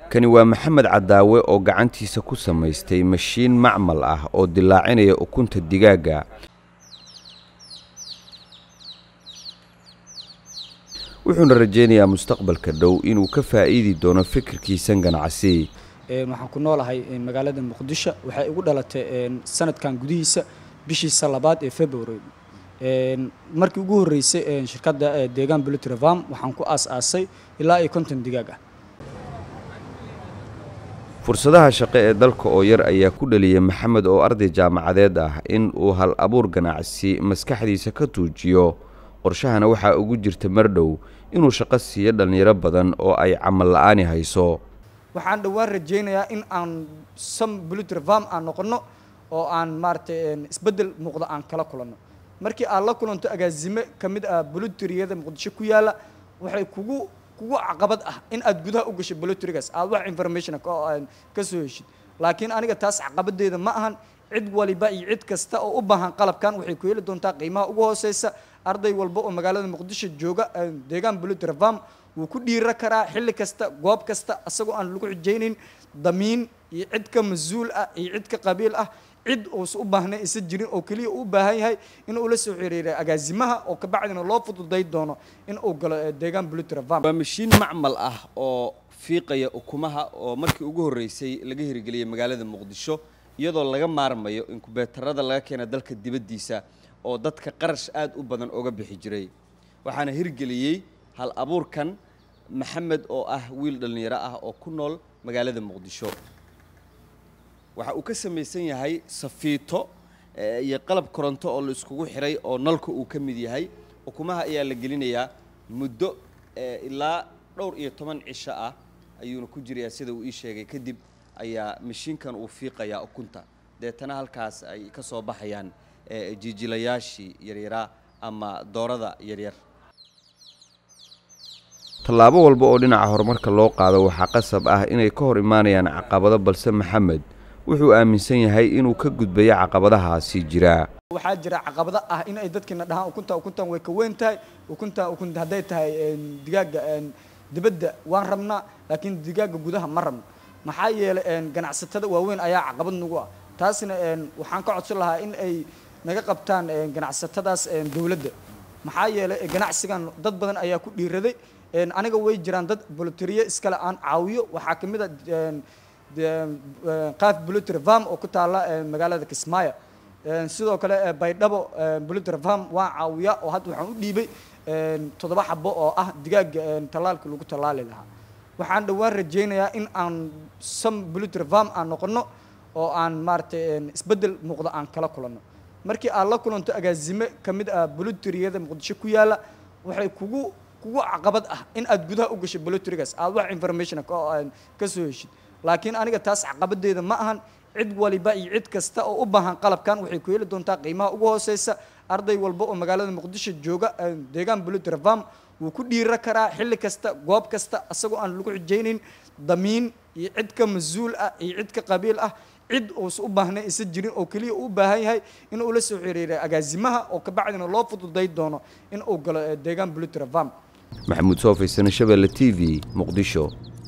kani waa maxamed cadaawe oo gacantiisa ku samaystay mashiin macmal ah oo dilaacinaya ukunta digaagga wuxuuna rajaynayaa mustaqbalka dhow inuu ka faa'iidi doono fikirkiisan ganacsi waxaan ku noolahay magaalada muqdisho waxay igu dhalatay sanadkan gudihiisa bishiisa labaad ee february markii ugu horreysay shirkadda deegaan bulutrevam waxaan ku aas-aasay ilaa iyo konton digaag ah fursadaha shaqo ee dalka oo yar ayaa ku dhaliyay maxamed oo arday jaamacadeed ah in uu hal abuur ganacsi maskaxdiisa ka tuujiyo qorshahana waxaa ugu jirta mardhow inuu shaqo siiyo dhallinyaro badan oo ay camal la-aani hayso waxaan dhowaan rajaynayaa in aan sam bulutrevam aan noqonno oo aan maaragtay isbeddel muuqda aan kala kulanno markii aad la kulanto agaasime ka mid ah bulutriyada muqdisho ku yaalla waxay kugu kugu caqabad ah in aad gudaha u gasho bulutrigas aad wax information ka soo heshid laakiin aniga taas caqabadeeda ma ahan cid waliba iyo cid kasta oo u baahan qalabkan waxay ku heli doontaa qiimaha ugu hooseysa arday walba oo magaalada muqdisho jooga deegaan bulutrevam wuu ku dhiira karaa xilli kasta goob kasta asagoo aan lagu xijaynayn damiin iyo cid ka mas-uul ah iyo cid ka qabiil ah cid uusa u baahnay isa jirin oo keliya uu baahan yahay inuu la soo xiriiray agaasimaha oo kabacdina loo fududay doono in uu galo deegaan bulutrevam waa mashiin macmal ah oo fiiqaya ukumaha oo markii ugu horreysay laga hirgeliyay magaalada muqdisho iyadoo laga maarmayo inkubeetarada laga keena dalka dibaddiisa oo dadka qarash aad u badan oga bixi jiray waxaana hirgeliyey hal abuurkan maxamed oo ah wiil dhallinyaro ah oo ku nool magaalada muqdisho waxa uu ka samaysan yahay safiito iyo qalab koronto oo la iskugu xiray oo nalka uu ka mid yahay ukumaha ayaa la gelinayaa muddo ilaa dhowr iyo toban cisho ah ayuuna ku jirayaa sida uu ii sheegay kadib ayaa mashiinkan uu fiiqayaa ukunta deetana halkaas ay ka soo baxayaan jiijilayaashii yaryaraa ama doorada yaryar tallaabo walba oo dhinaca horumarka loo qaado waxaa qasab ah inay ka hor imaanayaan caqabado balse maxamed wuxuu aaminsan yahay inuu ka gudbayo caqabadahaasi jira waxaa jira caqabado ah in ay dadkiina dhahaan ukunta ukuntan way ka weyn tahay ukunta ukun hadday tahay digaaga dibadda waan rabnaa laakiin digaaga gudaha ma rabno maxaa yeelay ganacsatada waaweyn ayaa caqabad nagu ah taasna waxaan ka codsan lahaa in ay naga qabtaan ganacsatadaas dowladda maxaa yeelay ganacsigan dad badan ayaa ku dhiiraday aniga way jiraan dad boloteriye iskale aan caawiyo waxaa ka mid a qaaf bulutervam oo ku taalla magaalada kismaayo sidoo kale baydhabo bulutervam waan caawiyaa oo hadda waxaan u dhiibay toddoba xabo oo ah digaaga tallaalka lagu tallaali lahaa waxaan dhowaan rajaynayaa in aan sam bulutervam aan noqonno oo aan maaragtay isbeddel muuqda aan kala kulanno markii aad la kulanto agaasime ka mid ah buluteriyada muqdisho ku yaalla waxay kugu kugu caqabad ah in aad gudaha u gasho bulutrigas aad wax information ka soo heshid laakiin aniga taas caqabadeeda ma ahan cid waliba iyo cid kasta oo u baahan qalabkan waxay ku heli doontaa qiimaha ugu hooseysa arday walba oo magaalada muqdisho jooga deegaan bulutrevam wuu ku dhiira karaa xilli kasta goob kasta asagoo aan lagu xijaynayn damiin iyo cid ka mas-uul ah iyo cid ka qabiil ah cid uusa u baahnay isa jirin oo keliya uu baahan yahay in uu la soo xiriiray agaasimaha oo kabacdina loo fududay doono in uu galo deegaan bulutrevam maxamuud soofay sano shabeelle t v muqdisho